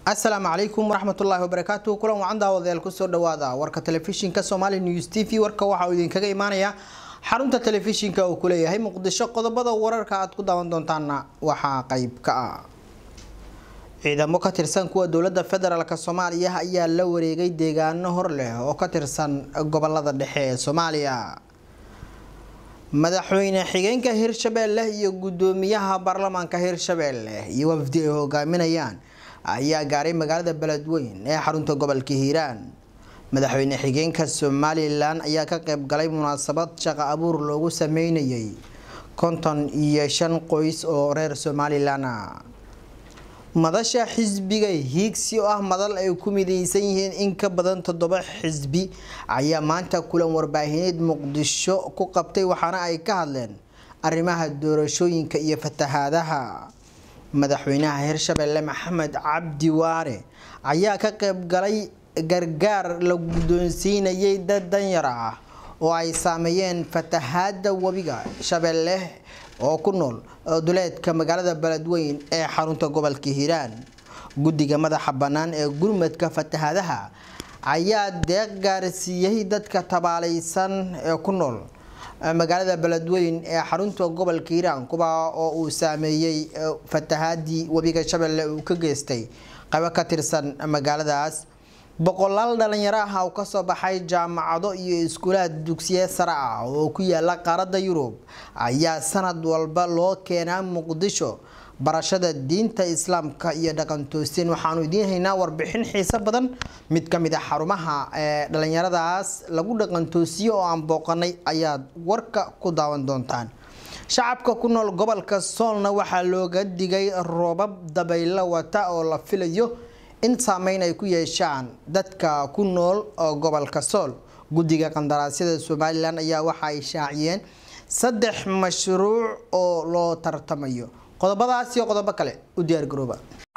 asalaamu calaykum waraxmatullaahi wabarakaatu kulan wacan daawadayaal kusoo dhawaada warka telefishinka somali news t v warka waxa uu idinkaga imaanaya xarunta telefishinka uu kuleeyahay muqdisho qodobada wararka aad ku daawan doontaana waxaa qeyb ka ah ciidamo ka tirsan kuwa dowlada federaalk soomaaliya ayaa la wareegay deegaano hor leh oo ka tirsan gobolada dhexe ee soomaaliya madaxweyne xigeenka hirshabeelle iyo gudoomiyaha baarlamaanka hirshabeelle iyo wafdi ay hogaaminayaan ayaa gaaray magaalada beledweyn ee xarunta gobolka hiiraan madaxweyne xigeenka somalilan ayaa ka qeyb galay munaasabad shaqo abuur loogu sameynayay konton iyo shan qoys oo reer somalilan ah madasha xisbiga hiigsi oo ah madal ay ku mideysan yihiin in ka badan toddoba xisbi ayaa maanta kulan warbaahineed muqdisho ku qabtay waxaana ay ka hadleen arrimaha doorashooyinka iyo fatahaadaha madaxweynaha hirshabeelle maxamed cabdi waare ayaa ka qeyb galay gargaar la guddoonsiinayay dad danyar ah oo ay saameeyeen fatahaada webiga shabeelle oo ku nool duleedka magaalada beledweyn ee xarunta gobolka hiiraan guddiga madaxa bannaan ee gurmadka fatahaadaha ayaa deeq gaarsiiyey dadka tabaalaysan ee ku nool magaalada beledweyn ee xarunta gobolka hiiraan kuwa oo uu saameeyey fatahaadii webiga shabeelle uu ka geystay qaybo ka tirsan magaaladaas boqolaal dhalinyaro ah oo kasoo baxay jaamacado iyo iskuulaad dugsiye sare ah oo ku yaala qaaradda yurub ayaa sanad walba loo keenaa muqdisho barashada diinta islaamka iyo dhaqan toosteen waxaanu idiin haynaa warbixin xiiso badan mid ka mid a xarumaha ee dhalinyaradaas lagu dhaqan toosiyo oo aan booqanay ayaad warka ku daawan doontaan shacabka ku nool gobolka soolna waxaa looga digay roobab dabaylo wata oo la filayo in saameyn ay ku yeeshaan dadka ku nool gobolka sool guddiga qandaraasyada somalilan ayaa waxa ay shaaciyeen saddex mashruuc oo loo tartamayo qodobadaas iyo qodobo kale u diyaar garooba